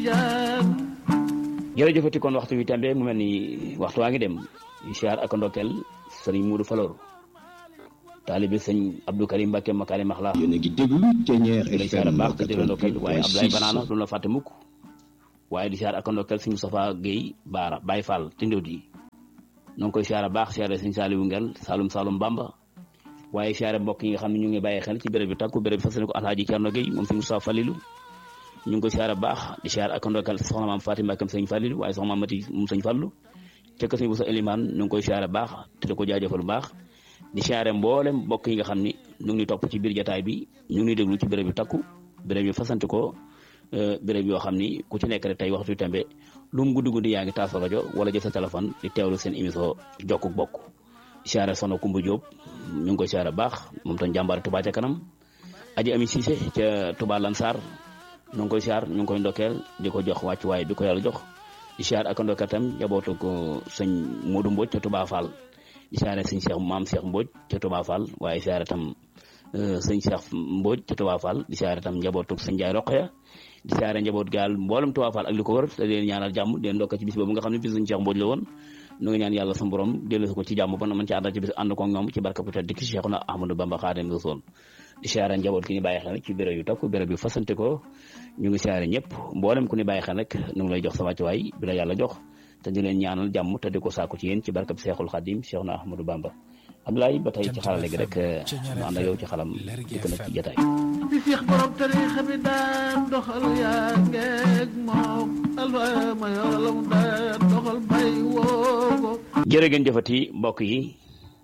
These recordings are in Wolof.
jërëjëfati kon waxtu wi tembe mu mel ni waxtu waa ngi dem siyaar ak ndokkeel sëriñ Muudu Falor taalibi sëñ Abdou Karim Mbacke Makari Maxla yéen a ngi déglu Thiéniere di siyaar FM baax te déglu ndokkeel waaye Abdoulaye Banaana 88.6 du la fàtte mukk waaye di siyaar ak ndokkeel sëñ Moustapha Guèye Baara Baye Fall tindóot yi noo ngi koy siyaar baax siyaare sëñ Saliou Ngel Saloum Saloum Bamba waaye siyaare mbokk yi nga xam ne ñu ngi bàyyi xel ci béréb bi takku béréb bi fas yéene ko Alhaaji Cerno Guèye moom sëñ Moustapha Falilou ñu ngi koy siyaare baax di siyaar ak ndokkeel soxna maam Fatima Mbacke sëñ Falilou waaye soxna maam Mati moom sëñ Fallu ca kër sëñ Boussa Elimane ñu ngi koy siyaare baax te di ko jaajëfal bu baax di siyaare mboolem mbokk yi nga xam ni ñu ngi topp ci biir jataay bi ñu ngi déglu ci béréb yu takku béréb yu fasante ko euh, béréb yoo xam ni ku ci nekk rek tey waxtu tembe lu mu guddi guddi yaa ngi taas sa rajo wala jël sa téléphone di teewlu seen émission jokku bokk di siyaare soxna Kumba Diop ñu ngi koy siyaare baax moom tam jàmbaar Touba ca kanam aji ami Cissé ca Touba Lansar ñu ngi koy siyaar ñu ngi koy ndokkeel di ko jox wàccuwaay bi ko yàlla jox di siyaar ak ndokkeel tam njabootu ko sëñ Modou Mbodj ca Touba Fall di siyaare sëñ Cheikh maam Cheikh Mbodj ca Touba Fall waaye siyaare tam euh, sëñ Cheikh Mbodj ca Touba Fall di siyaare tam njabootu sëñ Ndiaye Roqaya di siyaare njaboot gaal mboolem Touba Fall ak li ko wër te di leen ñaanal jàmm di leen ndokkee ci bis boobu nga xam ne bis sëñ Cheikh Mbodj la woon nu ngi ñaan yàlla sa borom dellu ko ci jàmm ba na mën ci àndal ci bis ànd ko ñoom ci barka bu tedd ki Cheikhuna Ahmadou Bamba Xaadimu Rasuul di siyaare njaboot ki ñu bàyyi xel rek ci béréb yu takku béréb yu fasante ko ñu ngi siyaare ñëpp mboolem ku ñu bàyyi xel rek ñu ngi lay jox sa wàccuwaay bi la yàlla jox te di leen ñaanal jàmm te di ko sàkku ci yéen ci barkab Seexul Xadim Cheikhuna Ahmadou Bamba Abdoulaye ba tey ci xarale gi rek ñu ànd ak yow ci xalam di ko nekk ci jotaay di Seex borom tariixa bi daan doxal yaa ngeeg moom alfa ma yoralam daan doxal bay woo ko jërë ngeen jëfati mbokk yi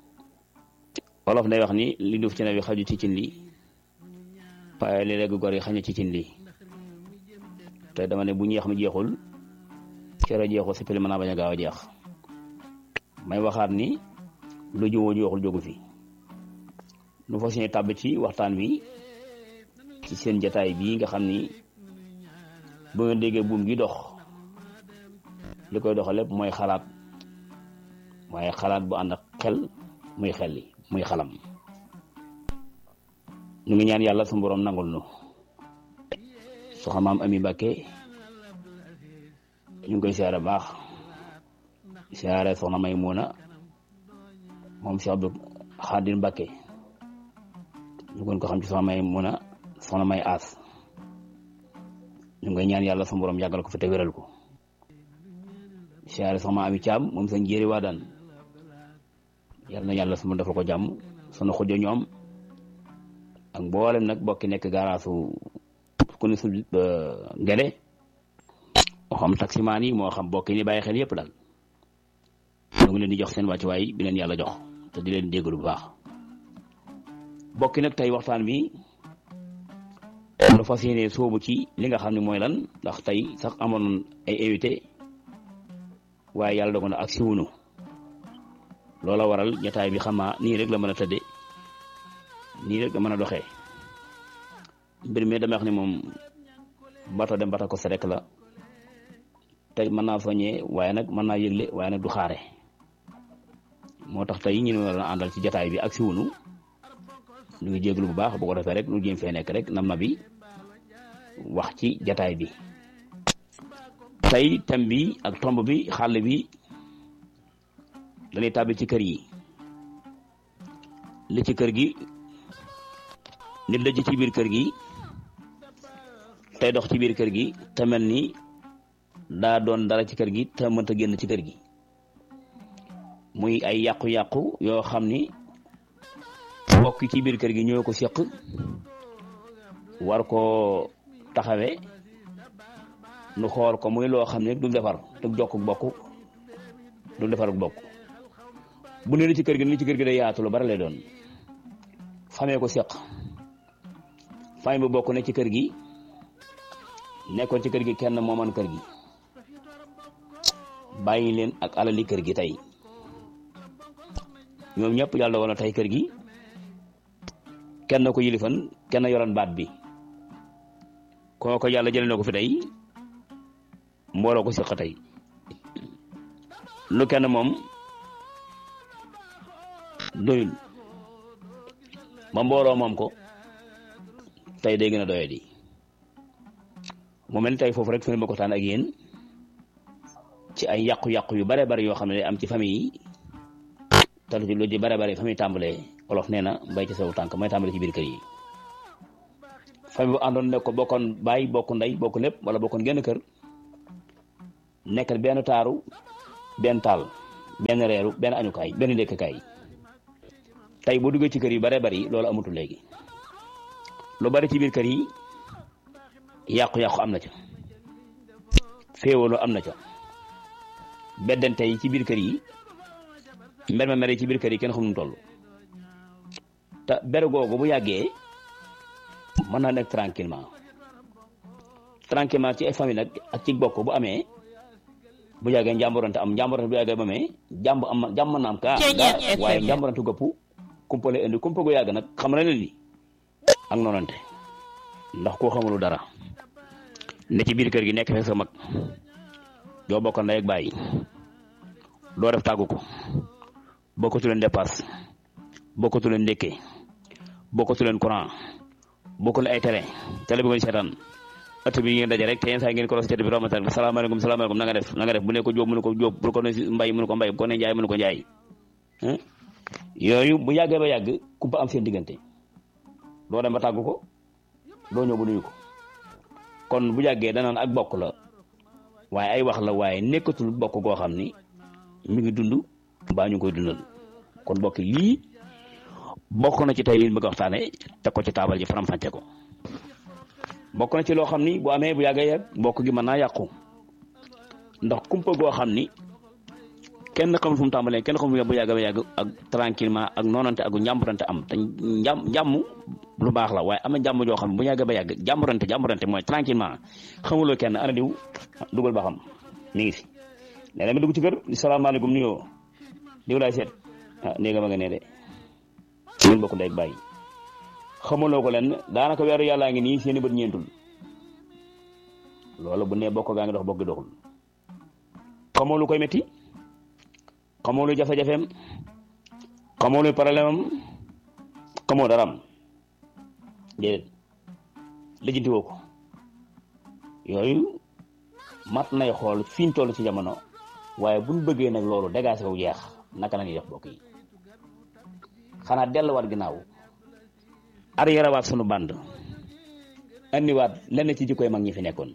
wolof day wax ni li duuf ci ne bi xaju ci cin li waaye li legg gor yi xañu ci cin li te dama ne bu ñeex mi jeexul cere jeexul si pili mën naa bañ a gaaw a jeex may waxaat ni lu jiwoo jeexul jógu fi nu fas yéene tàbb ci waxtaan wi ci seen jataay bii nga xam ni bu ngeen déggee buum gi dox li koy doxal lépp mooy xalaat waaye xalaat bu ànd ak xel muy xel li muy xalam ñu ngi ñaan yàlla su borom nangul nu soxna maam ami Mbàkke ñu ngi koy siyaare baax siyaare soxna may muuna moom Cheikh Abdou Xaadir Mbàkke ñu gën ko xam ci soxna may muuna soxna may aas ñu ngi koy ñaan yàlla su borom yàggal ko fi te wéral ko siyaare soxna ami Caam moom seen jéeri waa daan yàlla na yàlla su ma defal ko jàmm sunu xujo ñoom ak mboolem nag bokki nekk gaaraasu ku ne su ngele moo xam taximaan yi moo xam bokki ni bàyyi xel yëpp daal ñu ngi leen di jox seen wàccuwaay bi leen yàlla jox te di leen déglu bu baax bokki nag tey waxtaan bi lu fas yéene soobu ci li nga xam ne mooy lan ndax tey sax amoon ay invité waaye yàlla dogal na ak siwunu loola waral ñetaay bi xamaa nii rek la mën a tëdde nii rek la mën a doxee mbir mi dama wax ni moom bato dem bata ko sa rek la tey mën naa soññee waaye nag mën naa yëgle waaye nag du xaare moo tax tey ñu ne war a àndal ci jataay bi ak si wunu ñu ngi jéglu bu baax bu ko defee rek nu jéem fee nekk rek nam na bi wax ci jataay bi tey thème bi ak tomb bi xàll bi dañuy tàbbi ci kër yi li ci kër gi nit la ci biir kër gi tey dox ci biir kër gi te mel ni daa doon dara ci kër gi te mënta génn ci kër gi muy ay yàqu-yàqu yoo xam ni mbokk ci biir kër gi ñoo ko seq war koo taxawee nu xool ko muy loo xam ne du defar du jokk bokk du defar bokk bu ne li ci kër gi li ci kër gi day yaatu lu bari lay doon famee ko seq famille bu bokk ne ci kër gi nekkoon ci kër gi kenn mooman kër gi bàyyi leen ak alali kër gi tey ñoom ñëpp yàlla woon na tey kër gi kenn ko yilifan kenn yoroon baat bi kooko yàlla jëlee na ko fi tey mbooloo ko seq tey lu kenn moom doyul ba mbooloo moom ko tey day gën a doye di mu mel ni tey foofu rek fi ma ko waxtaan ak yéen ci ay yàqu-yàqu yu bare bare yoo xam ne day am ci famille yi te lu ci lu ci bare bare famille tàmbalee olof nee na mbay ci saw tànk may tàmbale ci biir kër yi famille bu àndoon ne ko bokkoon baay bokk ndey bokk lépp wala bokkoon genn kër nekkal benn taaru benn taal benn reeru benn añukaay benn ndékkakaay tey boo duggee ci kër yi bare bari loolu amatul léegi lu bari ci biir kër yi yàqu-yàqu am na ca féewaloo am na ca beddante yi ci biir kër yi mber ma mere ci biir kër yi kenn xam nu toll te bere googu bu yàggee mën naa nekk tranquillement tranquillement ci ay famille nag ak ci bokk bu amee bu yàggee njàmborante am njàmborante bu yàggee ba amee jàmb am jàmm na am kaa gaa waaye njàmborante gëpp kumpale indi kumpa gu yàgg nag xam na leen ni ak noonante ndax koo xamulu dara ne ci biir kër gi nekk fekk sa mag doo bokk ndey ak bàyyi doo def tàggu ko bokkatu leen dépasse bokkatu leen ndékke bokkatu leen courant bokkul ay télé télé bi nga seetaan ëtt bi ngeen daje rek te yenn saa ngeen ko ros bi romatal salaamaaleykum salaamaaleykum na nga def na nga def bu ne ko jóob mu ne ko jóob bu ko ne mbay mu ne ko mbay bu ko ne njaay mu ne ko njaay yooyu bu yàggee ba yàgg kumpa am seen diggante doo dem ba tàggu ko doo ñëw bu nuyu ko kon bu yàggee danaan ak bokk la waaye ay wax la waaye nekkatul bokk goo xam ni mi ngi dund mbaa ñu koy dundal kon bokk lii bokk na ci tey liñ bëgg a waxtaane teg ko ci taabal ji faram-fàcce ko bokk na ci loo xam ni bu amee bu yàggee yàgg bokk gi mën naa yàqu ndax kumpa goo xam ni kenn xamul fu mu tàmbalee kenn xamul bu yàgg ba yàgg ak tranquillement ak noonante ak njàmburante am te njàm njàmm lu baax la waaye am na njàmm joo xam ne bu yàgg ba yàgg jàmburante jàmburante mooy tranquillement xamuloo kenn ana diw dugal ba xam mi ngi fi nee na nga dugg ci kër salaamaaleykum nuyoo diw laay seet ah néega ma nga nee de ñun bokk ndey ak bàyyi xamuloo ko leen daanaka weeru yàllaa ngi nii seeni bët ñeentul loolu bu nee bokk gaa ngi dox bokk gi doxul xamoo lu koy métti xamoo lu jafe-jafeem xamoo lu problème am xamoo dara am déedéet lijjanti woo ko yooyu mat nay xool fi ñu toll ci jamono waaye buñ bëggee nag loolu dégagé wu jeex naka la ñuy def bokk yi xanaa delluwaat ginnaaw arrière waat sunu band andiwaat lenn ci jikkoy mag ñi fi nekkoon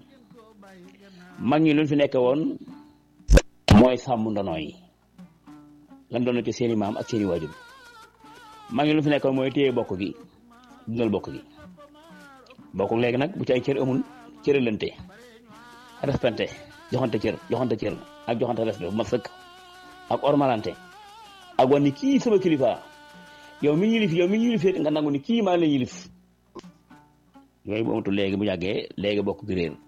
mag ñi luñ fi nekke woon mooy sàmm ndono yi lan doon ci seeni maam ak seeni waajur mag ñi luñ fi nekkoon mooy téye bokk gi dundal bokk gi bokk léegi nag bu ci ay cër amul cëralante respecté joxante cër joxante cër ak joxante respect bu ma sëkk ak ormalante ak wan ni kii sama kilifa yow mi yilif yow mi yilif nga nangu ni kii maa la yilif yooyu bu amatul léegi bu yàggee léegi bokk gi réer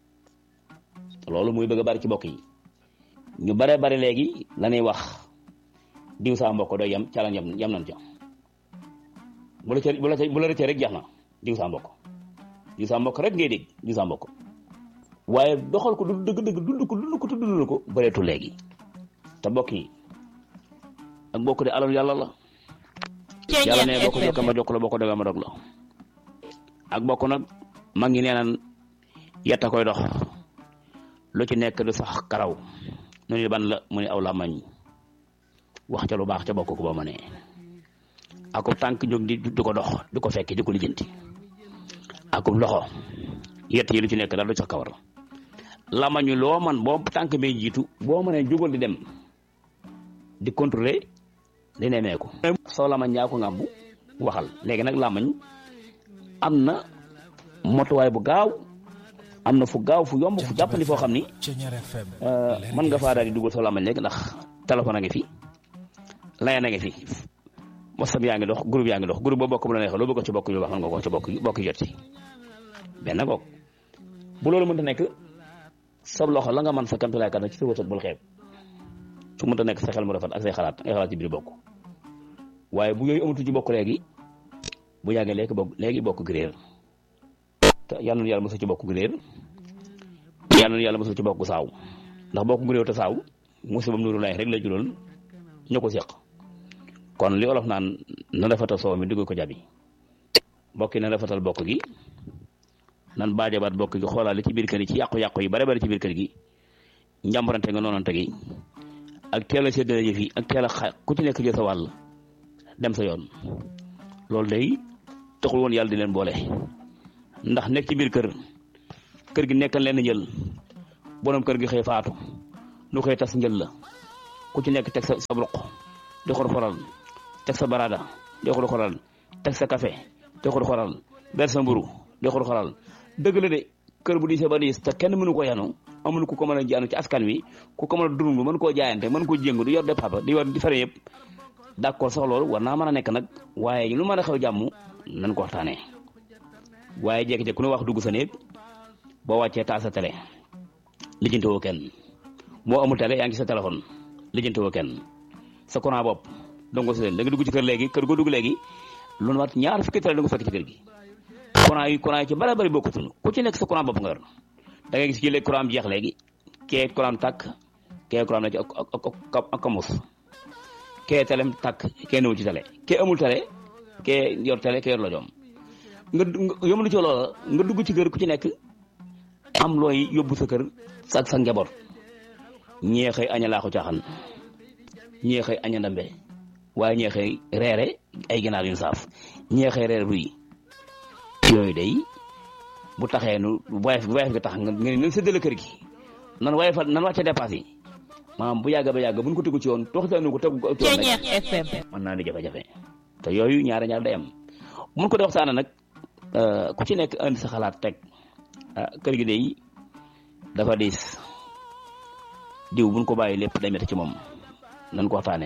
loolu muy bëgg a bari ci bokk yi ñu bare bari léegi la ñuy wax diw saa mbokk doy yam ca la yam yam nañ ca bu la ca bu la ca bu la rëccee rek jeex na diw saa mbokk diw saa mbokk rek ngay dégg diw saa mbokk waaye doxal ko du dëgg dëgg dund ko dund ko te dund ko bëreetu léegi te bokk yi ak bokk de alal yàlla la yàlla ne boo ko jokkee ma jokk la boo ko dogee ma dog la ak bokk nag mag ngi nee naan yetta koy dox lu ci nekk du sax karaw nu ni ban la mu ne aw làmmañ wax ca lu baax ca bokk ko ba ma ne akub tànk jóg di di ko dox di ko fekki di ko lijjanti akub loxo yett yi lu ci nekk daal du sax kawar làmmañu loo man boo tànk bay jiitu boo mënee jógal di dem di contrôler di nemeeku soo lamañ yaa ko ngàmbu waxal léegi nag lamañ am na motuwaay bu gaaw am na fu gaaw fu yomb fu jàppandi foo xam ni mën nga faa daal di dugal soo lamañ léegi ndax téléphone a ngi fi layan a ngi fi whatsapp yaa ngi dox groupe yaa ngi dox groupe ba bokk bu la neexee loo bëgg ci bokk yu wax mën nga ko ci bokk bokk jot ci benn goog bu loolu mënta nekk sab loxo la nga mën sa kamtulaay kat ci sa wërsëg bul xeeb su mënta nekk sa xel mu rafet ak say xalaat ngay xalaat ci biir bokk waaye bu yooyu amatu ci bokk léegi bu yàggee léegi bokk léegi bokk gi réer te yal na yàlla mosul ci bokk gi réer yal na yàlla mosul ci bokk saaw ndax bokk gu réew te saaw musibam nuru lay rek la jural ñu ko seq kon li olof naan na rafetal soow mi dugg ko jabi bokk yi na rafetal bokk gi nan baajabaat bokk gi xoolaat li ci biir kër yi ci yàqu-yàqu yi bare bare ci biir kër gi njàmbarante nga noonante gi ak teel a séddale yëf yi ak teel a xa ku ci nekk jël sa wàll dem sa yoon loolu day taxul woon yàlla di leen boole ndax nekk ci biir kër kër gi nekkal leen njël borom kër gi xëy faatu nu koy tas njël la ku ci nekk teg sa sa ruq di xor xoral teg sa barada di xor xoral teg sa café di xor xoral ber sa mburu di xor xoral dëgg la de kër bu diisee ba diis te kenn mënu ko yanu amul ku ko mën a jaanu ci askan wi ku ko mën a dund mën koo jaayante mën koo jéngu di yor de papa di yor di fere yëpp d'accord sax loolu war naa mën a nekk nag waaye lu mën a xew jàmm nañ ko waxtaanee waaye jékki-jékki ku ne wax dugg sa néeg boo wàccee taal sa télé lijjanti woo kenn moo amul télé yaa ngi sa téléphone lijjanti woo kenn sa courant bopp donc si leen da nga dugg ci kër léegi kër goo dugg léegi lu mat ñaar fukki télé da nga fekk ci kër gi courant yi courant yi ci bari bari bokkutul ku ci nekk sa courant bopp nga yor da ngay gis ci léegi courant am jeex léegi kee courant tàkk kee courant na ci ak ak ak ak kamus kee telem tàkk kee newul ci télé kee amul télé kee yor télé kee yor la joom nga yomb lu ci loola nga dugg ci kër ku ci nekk am looy yóbbu sa kër sa sa njaboot ñee xëy aña laaxu caaxaan ñee xëy aña ndambe waaye ñee xëy reere ay ginaar yu saaf ñee xëy reere ruy yooyu day bu taxee nu wayef wayef gi tax nga nga nan séddale kër gi nan waye fa nan wàcce dépasse yi maanaam bu yàgg ba yàgg buñ ko tegu ci yoon toxtaanu ko tegu ko FM mën naa di jafe-jafe te yooyu ñaare ñaar day am mun ko di waxtaane nag ku ci nekk indi sa xalaat teg kër gi day dafa diis diw buñ ko bàyyi lépp day métti ci moom nan ko waxtaane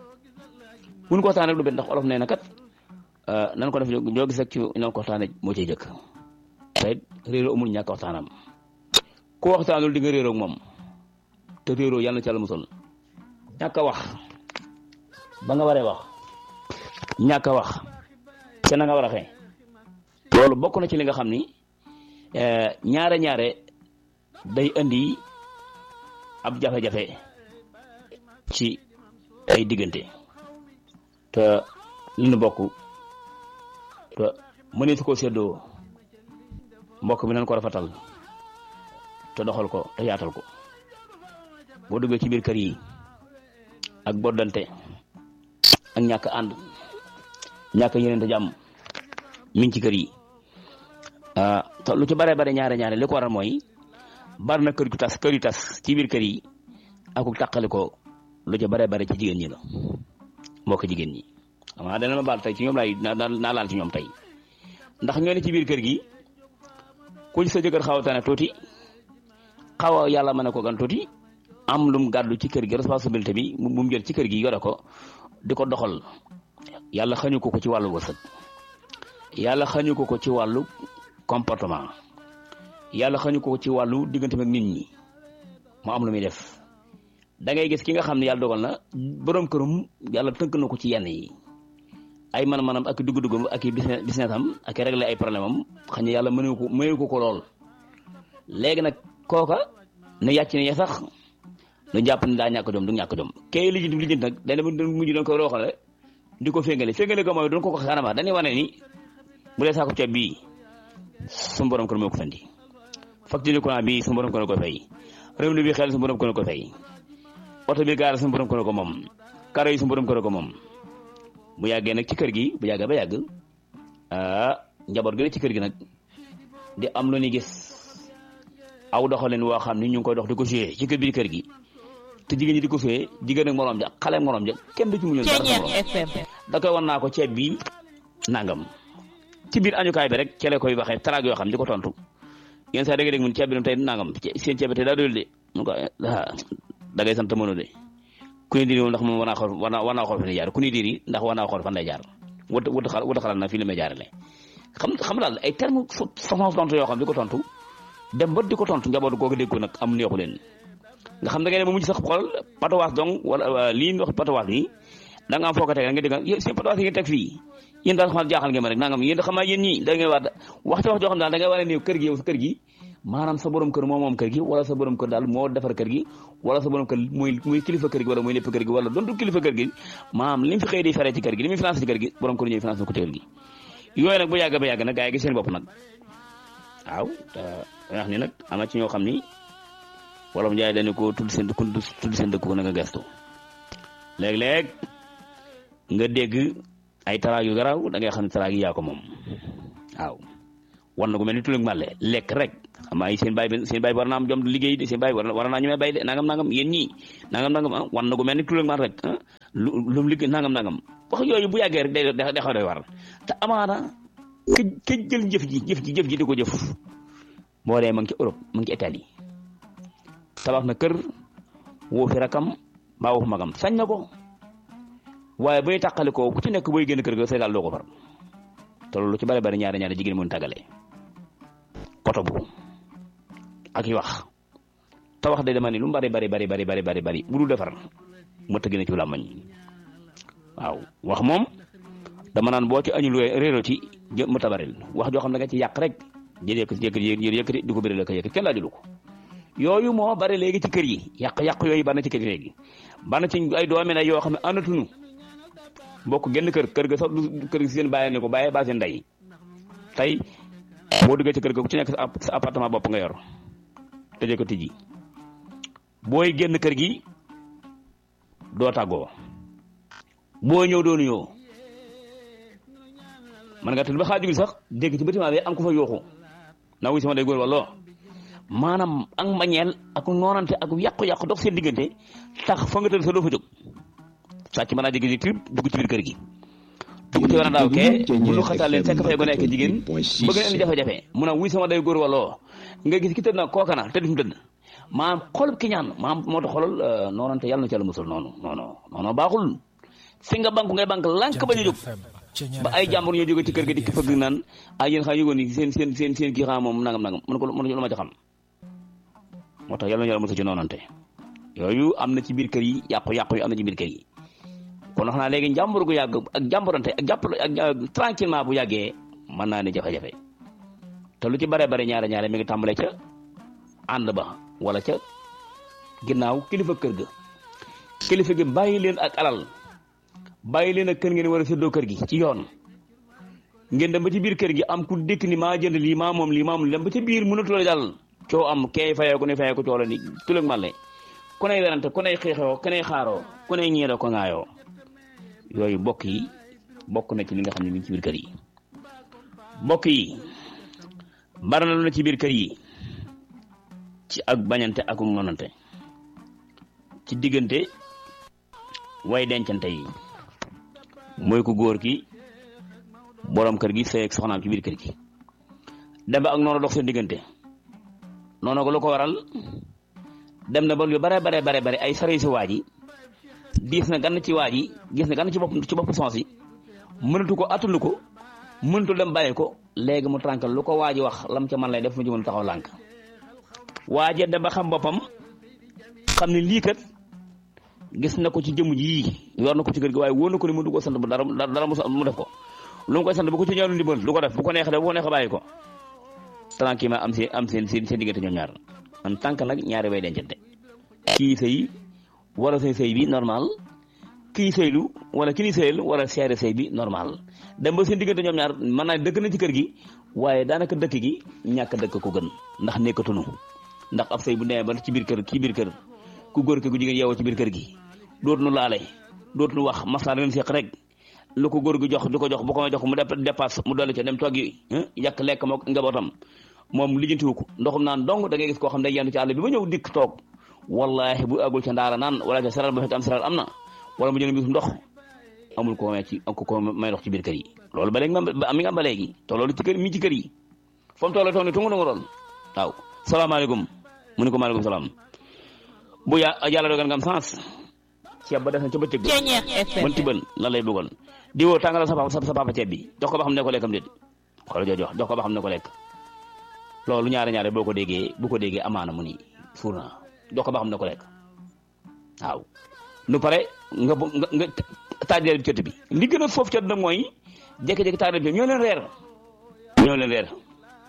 buñ ko waxtaane lu bet ndax olof nee na kat nan ko def ñoo gis rek ci nan ko waxtaane moo ciy jëkk te réeroo amul ñàkk waxtaanam ku waxtaanul di nga réeroo ak moom te réeroo yàlla na ci yàlla musal ñàkk a wax ba nga waree wax ñàkk a wax ca na nga war a xee loolu bokk na ci li nga xam ni ñaare ñaare day indi ab jafe-jafe ci ay diggante te li nu bokk te mënees koo séddoo mbokk mi nañ ko rafetal te doxal ko te yaatal ko boo duggee ci biir kër yi ak boddante ak ñàkk ànd ñàkk yeneen te jàmm mi ngi ci kër yi te lu ci bare bare ñaare ñaare li ko waral mooy bari na kër gu tas kër yu tas ci biir kër yi ak tàqali ko lu ci bare bare ci jigéen ñi la mbokk jigéen ñi xam nga dana ma baal tey ci ñoom laay naa laal ci ñoom tey ndax ngeen ci biir kër gi ku sa jëkkër xaw a tane tuuti xaw a yàlla mën a ko gan tuuti am lum gàddu ci kër gi responsabilité bi mu mu jël ci kër gi yore ko di ko doxal yàlla xañu ko ko ci wàllu wërsëg yàlla xañu ko ko ci wàllu comportement yàlla xañu ko ko ci wàllu diggante ak nit ñi mu am lu muy def da ngay gis ki nga xam ne yàlla dogal na borom kërum yàlla tënk na ko ci yenn yi ay man-manam ak dugg-duggam ak i business business am ak régler ay problème am xañ yàlla mënu ko mënu ko ko lool léegi nag kooka ne yàcc ne sax nu jàpp ne daa ñàkk jom du ñàkk jom kay lijjanti lijjanti nag dañ mujj doon ko rooxale di ko féngale féngale ko mooy doon ko ko xanama dañuy wane ni bu dee saako ceeb bii suñu borom kër moo ko fendi facture courant bii suñu borom kër ko fay revenu bi xel suñu borom kër ko fay oto bi gaar suñu borom kër ko moom karo yi suñu borom kër ko moom bu yàggee nag ci kër gi bu yàggee ba yàgg ah njaboot gi ne ci kër gi nag di am lu ñu gis aw doxalin woo xam ni ñu ngi koy dox di ko suyee ci kër biir kër gi te jigéen ñi di ko suyee jigéen ak morom ja xale morom ja kenn du ci muñoon dara da koy wan naa ko ceeb bi nangam ci biir añukaay bi rek cele koy waxee taraag yoo xam di ko tontu yenn saa da ngay dégg mun ceeb bi tey nangam seen ceeb bi tey daa doyul de mu ko da ngay sant mënu de ku ni diri moom ndax moom war naa xool war naa war naa xool fan lay jaar ku ni diri ndax war naa xool fan lay jaar wut wut xal wut xalaat na fii la may jaarale xam xam daal ay terme façon tontu yoo xam di ko tontu dem ba di ko tontu njabootu googu dégg ko nag am neexu leen nga xam da ngay dem ba mujj sax xool patawaas donc wala lii ñu wax patawaas yi da nga am foo ko teg nga dégg seen patawaas yi ngeen teg fii yéen daal xam jaaxal ngeen ma rek nangam yéen xam naa yéen ñii da ngay war waxte wax joo xam daal da ngay war a néew kër gi yow sa kër gi maanaam sa borom kër moo moom kër gi wala sa borom kër daal moo defar kër gi wala sa borom kër muy muy kilifa kër gi wala muy lépp kër gi wala doon du kilifa kër gi maanaam li mu fi xëy di fere ci kër gi li muy financé ci kër gi borom kër ñooy financé ko ci kër gi yooyu nag bu yàgg ba yàgg nag gaa yi gis seen bopp nag waaw te wax ni nag am na ci ñoo xam ni wolof njaay dañu ko tudd seen ku tudd seen dëkk ko na nga gestu léeg-léeg nga dégg ay taraag yu garaaw da ngay xam ne taraag yi yaa ko moom waaw war na ko mel ni tulug màlle lekk rek xam ay seen baay bi seen baay war naa am jom liggéey de seen baay war war naa ñu may bay de nangam nangam yéen ñii nangam nangam ah war na ko mel ni tulug màlle rek ah lu lu mu liggéey nangam nangam wax yooyu bu yàggee rek day day xaw doy war te amaana ke ke jël jëf ji jëf ji jëf ji di ko jëf boo dee ma ngi ci Europe ma ngi ci Italie tabax na kër woo fi rakam mbaa woo fi magam sañ na ko waaye bay tàqali ko ku ci nekk booy génn kër ga Sénégal doo ko far te loolu ci bari bari ñaari ñaari jigéen mën tàggale koto bu ak yi wax te wax de dama ni lu mu bari bari bari bari bari bari bari bu dul defar ma tëgg na ci làmmañ waaw wax moom dama naan boo ci añul réero ci jë mu tabaril wax joo xam ne nga ci yàq rek jël yëkkati yëkkati yëkkati di ko bëri la ko yëkkati kenn laajulu ko yooyu moo bari léegi ci kër yi yàq-yàq yooyu bari na ci kër yi léegi bari na ci ay doomi na yoo xam ne àndatuñu bokk genn kër kër ga sax du kër gi seen bàyyi ne ko bàyyi ba seen ndey tey boo duggee ci kër ga ku ci nekk sa appartement bopp nga yor tëjee ko tijji booy génn kër gi doo tàggoo boo ñëw doo nuyoo man nga tëdd ba xaajugul sax dégg ci bâtiment bi am ko fa yooxu na wuy sama day góor walloo maanaam ak mbañeel ak noonante ak yàqu-yàqu dox seen diggante tax fa nga tëdd sa doo fa jóg sàcc mën naa jékki-jékki trip dugg ci biir kër gi dugg ci war a daaw kee bu lu xatal leen fekk fay ba nekk jigéen bëgg na indi jafe-jafe mun a wuy sama day góor walloo nga gis ki tëdd na kooka na tëdd fi mu tëdd maanaam xolub ki ñaan maanaam moo tax xolal noonante yàlla na ci yàlla musul noonu noonu noonu baaxul fi nga banque ngay banque lànk ba ñu jóg ba ay jàmbur ñoo jóge ci kër ga di fëgg naan ay yéen xam yëgoon ni seen seen seen seen kii xam moom nangam nangam mën ko mën lu ma ci xam moo tax yàlla na yàlla musul ci noonante yooyu am na ci biir kër yi yàqu-yàqu yi am na ci biir kër yi kon wax naa léegi njàmbur gu yàgg ak jàmburante ak jàpp ak tranquillement bu yàggee mën naa ne jafe-jafe te lu ci bare bare ñaare ñaare mi ngi tàmbalee ca ànd ba wala ca ginnaaw kilifa kër ga kilifa gi bàyyi leen ak alal bàyyi leen ak kër ngeen war a séddoo kër gi ci yoon ngeen dem ba ci biir kër gi am ku dëkk ni maa jënd lii maa moom lii maa moom dem ba ci biir mënatu la dal coo am kay fayee ko ne fayee ko coo la ni tuleg màlle ku ney werante ku ney xeexoo ku ney xaaroo ku ney ñeeroo ko ŋaayoo yooyu bokk yi bokk na ci li nga xam ne mi ngi ci biir kër yi bokk yi bari na lu na ci biir kër yi ci ak bañante ak nonante ci diggante way dencante yi mooy ku góor ki borom kër gi sëy ak soxnaam ci biir kër gi dem ba ak noonu dox seen diggante noonu ko lu ko waral dem na ba lu bare bare bare bare ay sare si waa ji diis na gann ci waa ji gis na gann ci bopp ci bopp sens yi mënatu ko attunu ko mënatu dem bàyyi ko léegi mu tànkal lu ko waa ji wax lam ca man lay def mu jëmul taxaw lànk waa ji dem ba xam boppam xam ne lii kat gis na ko ci jëmm ji yor na ko ci kër gi waaye wóor na ko ni mu du ko sant bu dara dara mu def ko lu mu koy sant bu ko ci ñaanu ndimbal du ko def bu ko neexee def bu ko neexee bàyyi ko tranquillement am seen am seen seen seen diggante ñoom ñaar en tant que nag ñaari way dencante kii sëy wala sëy sëy bi normal kii sëylu wala ki ni sëyal wala seere sëy bi normal dem ba seen diggante ñoom ñaar mën naa dëkk na ci kër gi waaye daanaka dëkk gi ñàkk dëkk ko gën ndax nekkatunu ndax ab sëy bu demee ba ci biir kër ci biir kër ku góor ki ku jigéen yeewoo ci biir kër gi dootuñu laale dootuñu wax maslaa leen seq rek lu ko góor gi jox di ko jox bu ko jox mu dépasse mu dolli ca dem toog yi yàq lekk mook njabootam moom lijjantiwu ko ndoxum naan dong da ngay gis koo xam day yendu ci àll bi ba ñëw dikk toog wallahi bu agul ca ndaara naan wala ca saral ba fekk am saral am na wala mu jënd bis ndox amul ko may ci ko may ndox ci biir kër yi loolu ba léegi mi nga am ba léegi te loolu ci kër mi ci kër yi fa mu toll toog ni tungu tungu doon waaw salaamaaleykum mu ne ko maaleykum salaam bu ya yàlla dogal nga am sens ceeb ba def na ca bëccëg ba man tibal lan lay bëggoon di woo tàngalal sa papa sa papa ceeb bi jox ko ba xam ne ko lekkam déet xoolal jooju wax jox ko ba xam ne ko lekk loolu ñaare ñaare boo ko déggee bu ko déggee amaana mu ni fuur naa jox ko ba xam ne ko lekk waaw nu pare nga nga nga taajal bi cët bi li gën a foofu cët nag mooy jékki-jékki taajal bi ñoo leen reer ñoo leen reer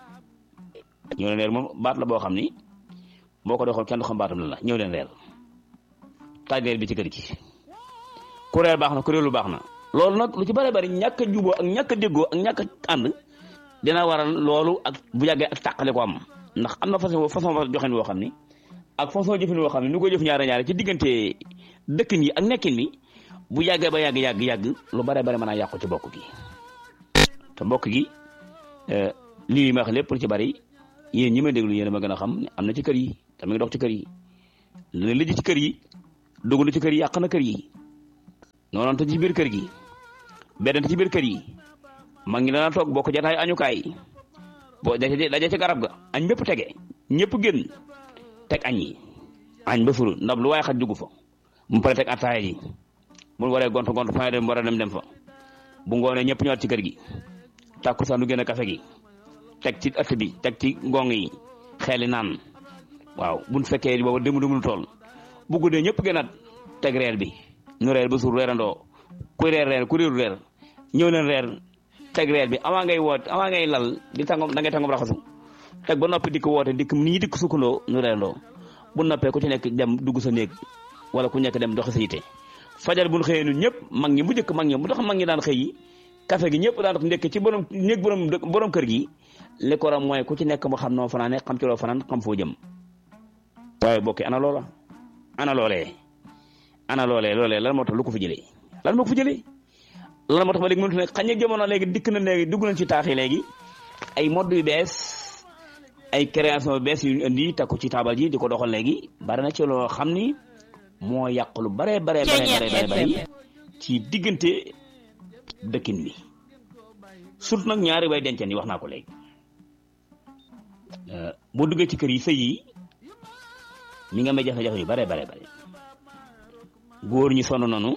ñoo leen reer moom baat la boo xam ni boo ko doxal kenn du xam baatam la la ñëw leen reer taajal bi ci kër gi ku reer baax na ku reer lu baax na loolu nag lu ci bari bari ñàkk a juboo ak ñàkk a déggoo ak ñàkk a ànd dina waral loolu ak bu yàggee ak tàqale ko am ndax am na façon façon joxin woo xam ni ak façon jëfin woo xam ne nu ko jëf ñaare ñaare ci diggante dëkkin yi ak nekkin mi bu yàggee ba yàgg yàgg yàgg lu bare bare mën a yàqu ci bokk gi te mbokk gi lii ma wax lépp lu ci bari yéen ñi may déglu yéen a ma gën a xam ne am na ci kër yi te mi ngi dox ci kër yi li lijj ci kër yi dugg na ci kër yi yàq na kër yi noonu te ci biir kër gi beddante ci biir kër yi mag ñi dana toog bokk jataay añukaay boo daje daje ci garab ga añ bépp tege ñëpp génn teg añ yi añ ba furu ndab lu waaye xaj dugg fa mu pare teg attaaya ji mu waree gont gont fa dem war a dem dem fa bu ngoonee ñëpp ñëwaat ci kër gi tàkkusaan du génn kafe gi teg ci ëtt bi teg ci ngong yi xeeli naan waaw buñ fekkee booba démb démb lu tool bu guddee ñëpp gënaat teg reer bi ñu reer ba suur reerandoo ku reer reer ku réeru reer ñëw leen reer teg reer bi avant ngay woot avant ngay lal di tàngom da ngay tàngom raxasu teg ba noppi dikk woote dikk nit ñi dikk sukkandoo ñu reerandoo bu noppee ku ci nekk dem dugg sa néeg wala ku nekk dem doxi sa yite fajar buñ xëyee ñun ñëpp mag ñi bu njëkk mag ñi bu tax mag ñi daan xëy yi café gi ñëpp daan ndekk ci borom néeg borom borom kër gi li ko ram mooy ku ci nekk mu xam noo fanaane xam ci loo fanaan xam foo jëm waaye bokki ana loola ana loolee ana loolee loolee lan moo tax lu ko fi jëlee lan moo ko fi jëlee lan moo tax ba léegi mënut ne xañ na jamono léegi dikk na léegi dugg nañ ci taax yi léegi ay mode yu bees ay création yu bees yu ñu indi takku ci taabal ji di ko doxal léegi bari na ci loo xam ni moo yàq lu bare bare bare bare bare ci diggante dëkkin bi surtout nag ñaari way denceen yi wax naa ko léegi boo duggee ci kër yi sëy yi mi nga may jafe-jafe yu bare bare bare góor ñi sonn nanu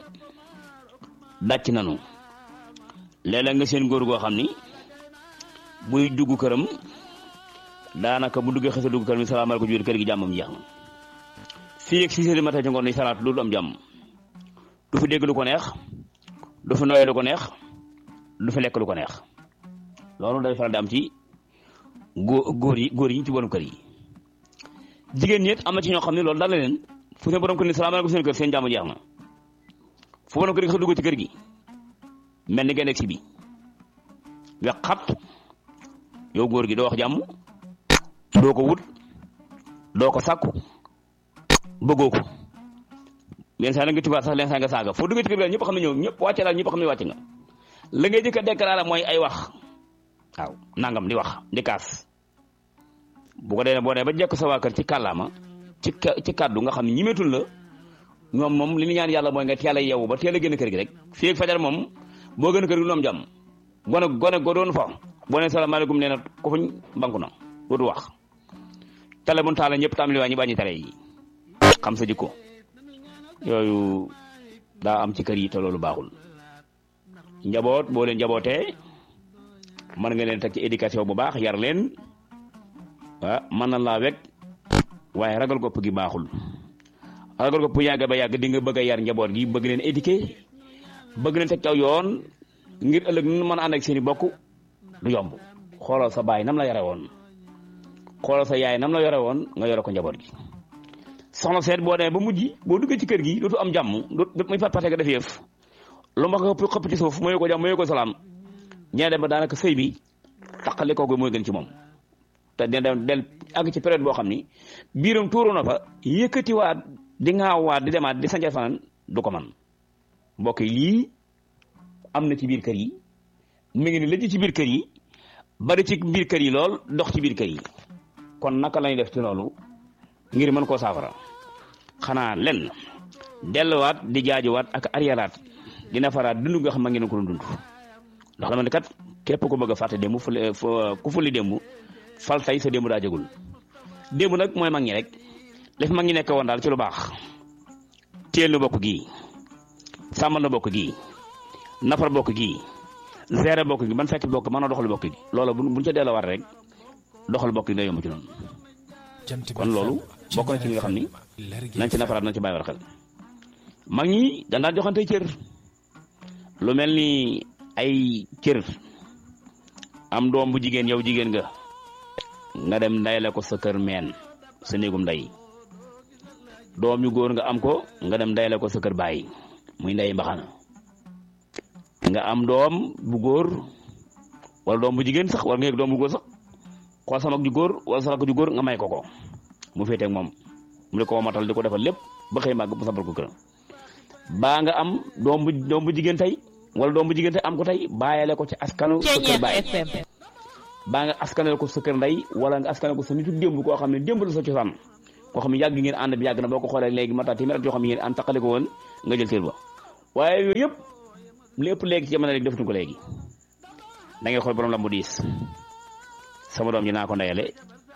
dàcc nanu léeg-léeg nga seen góor goo xam ni buy dugg këram daanaka bu duggee xësa dugg këram ni salaamaaleykum jur kër gi jàmmam jeex na fii ak six heures du matin ci ngoon ni salaatu loolu am jàmm du fi dégg lu ko neex du fi nooyee lu ko neex du fi lekk lu ko neex loolu day faral di am ci góor góor yi góor yi ci borom kër yi jigéen ñi it am na ci ñoo xam ne loolu daal la leen fu seen borom kër ni salaamaaleykum seen kër seen jàmm jeex na fu borom kër gi xëy dugg ci kër gi mel ni ngeen si bi wex xat yow góor gi doo wax jàmm doo ko wut doo ko sàkku bëggoo ko leen saa nga tubaab sax leen saa nga saaga foo duggee ci kër gi ñëpp xam ne ñëw ñëpp wàcce daal ñëpp xam ne wàcce nga la ngay jëkk a déclaré mooy ay wax waaw nangam di wax di kaas bu ko dee boo dee ba jekk sa waa kër ci kàllaama ci ci kàddu nga xam ne ñimetul la ñoom moom li ñu ñaan yàlla mooy nga teel a yeewu ba teel a génn kër gi rek fii ak fajar moom boo gën kër gi lu am jàmm gone gone go doon fa boo nee salaamaaleykum nee na ko fuñ banku na dootu wax tele mun taala ñëpp tam li waa ñu bàññi tere yi xam sa jikko yooyu daa am ci kër yi te loolu baaxul njaboot boo leen njabootee mën nga leen teg ci éducation bu baax yar leen ah mën na laa wekk waaye ragal gopp gi baaxul ragal gopp yàgg ba yàgg di nga bëgg a yar njaboot gi bëgg leen éduquer bëgg leen teg caw yoon ngir ëllëg nu mën a ànd ak seen i bokk du yomb xoolal sa baay nam la yore woon xoolal sa yaay nam la yore woon nga yore ko njaboot gi soxna seet boo demee ba mujj boo duggee ci kër gi dootu am jàmm dootu muy pat pate nga def yëf lu ma ko xëpp ci suuf mooy ko jàmm mooy ko salaam ñee dem ba daanaka sëy bi taqali kooku mooy gën ci moom te dina dem del àgg ci période boo xam ni biiram tuuru na fa yëkkatiwaat di ŋaawaat di demaat di sanca fanaan du ko man mbokk yi lii am na ci biir kër yi mi ngi ni lëj ci biir kër yi bari ci biir kër yi lool dox ci biir kër yi kon naka lañuy def ci loolu ngir mën koo saafara xanaa lenn delluwaat di jaajuwaat ak arriéraat dina faraat dund nga xam ma ngeen ko doon dund ndax dama ne kat képp ko bëgg a fàtte démb fu ku fulli démb fal tey sa démb daa jagul démb nag mooy mag ñi rek li fi mag ñi nekk woon daal ci lu baax teel na bokk gii sàmmal na bokk gii nafar bokk gii gérer bokk gi ban fekk bokk mën a doxal bokk gi loolu bu buñ ca delluwaat rek doxal bokk gi day yomb ci noonu kon loolu bokk na ci li nga xam ni nañ ci nafaraat nañ ci bàyyi war xel mag ñi dañ daan joxante cër lu mel ni ay cër am doom bu jigéen yow jigéen nga nga dem ndayle ko sa kër meen sa néegum ndey doom yu góor nga am ko nga dem ndayle ko sa kër baay muy ndey mbaxana nga am doom bu góor wala doom bu jigéen sax wala nga yëg doom bu góor sax xool sama ju góor wala sama ju góor nga may ko ko mu féetee ak moom mu di ko matal di ko defal lépp ba xëy màgg mu sampal ko këram baa nga am doom bu doom bu jigéen tey wala doom bu jigéen tey am ko tey bàyyale ko ci askanu sa kër baay baa nga askanale ko sa kër ndey wala nga askanale ko sa nitu démb koo xam ne démb la sa cosaan koo xam ne yàgg ngeen ànd bi yàgg na boo ko xoolee léegi mata téeméer at yoo xam ne ngeen ànd taqale ko woon nga jël cër ba waaye yooyu yëpp lépp léegi ci jamono léegi defatuñ ko léegi da ngay xool borom la mu diis sama doom ji naa ko ndeyale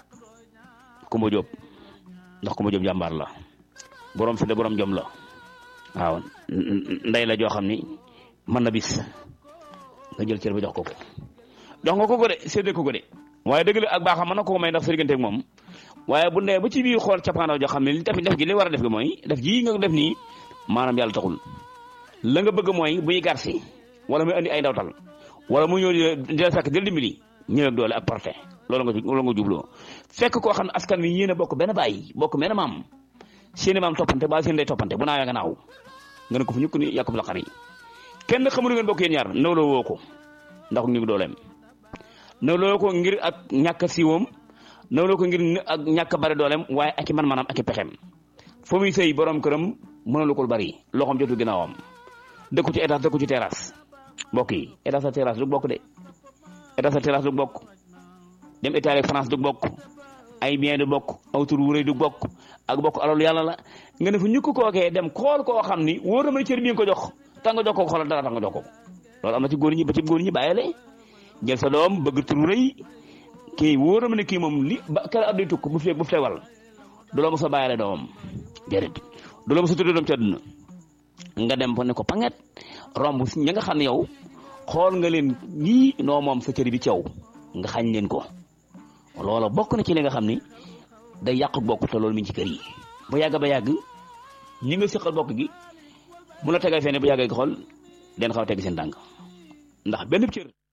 Kumba Jóob ndax Kumba Jóob jàmbaar la borom fi de borom jom la waaw ndey la joo xam ni mën na bis nga jël cër ba jox ko ko jox nga ko ko de séddee ko ko de waaye dëgg la ak baaxam mën na ko may ndax sa diggante ak moom waaye bu nee ba ci biir xool cappaandaw joo xam ne li tamit def gi li war a def gi mooy def ji nga def nii maanaam yàlla taxul la nga bëgg mooy buy garsi wala muy andi ay ndawtal wala mu ñëw di la fekk del dimbali ñëw ak doole ak porté loolu nga loolu nga jubloo fekk koo xam ne askan wi yéen a bokk benn bàyyi bokk benn maam seeni maam toppante ba seen day toppante bu naawee nga naaw nga ne ko fu ñukk ni yàqu la xar yi kenn xamul ngeen bokk yéen ñaar nawloo woo ko ndax ñu ngi dooleem nawloo ko ngir ak ñàkk siiwam nawloo ko ngir ak ñàkk bari dooleem waaye ak i man maanaam ak i pexem foo muy sëy borom këram mënalu ko lu bari loxoom jotul ginnaawam dëkku ci étage dëkku ci terrasse mbokk yi étage sa terrasse du bokk de étage sa terrasse du bokk dem Italie ak France du bokk ay bien du bokk aw tur wu rëy du bokk ak bokk alalu yàlla la nga ne fu ñukk kookee dem xool koo xam ni wóor na may cër bi nga ko jox tax nga jox ko xoolal dara tax nga jox ko loolu am na ci góor ñi ba ci góor ñi bàyyile jël sa doom bëgg tur wu rëy kii wóor na ma ne kii moom li ba kër at day tukk bu fi bu fi wal du la mos a bàyyile doomam déedéet du la mos a tuddee doom ci àdduna nga dem fa ne ko panget romb ña nga xam ne yow xool nga leen lii noo moom sa cër bi ci yow nga xañ leen ko loola bokk na ci li nga xam ni day yàq bokk te loolu mi ngi ci kër yi ba yàgg ba yàgg ñi nga seqal bokk gi mu la tegal fenn ba yàgg xool den xaw a teg seen tànk ndax benn cër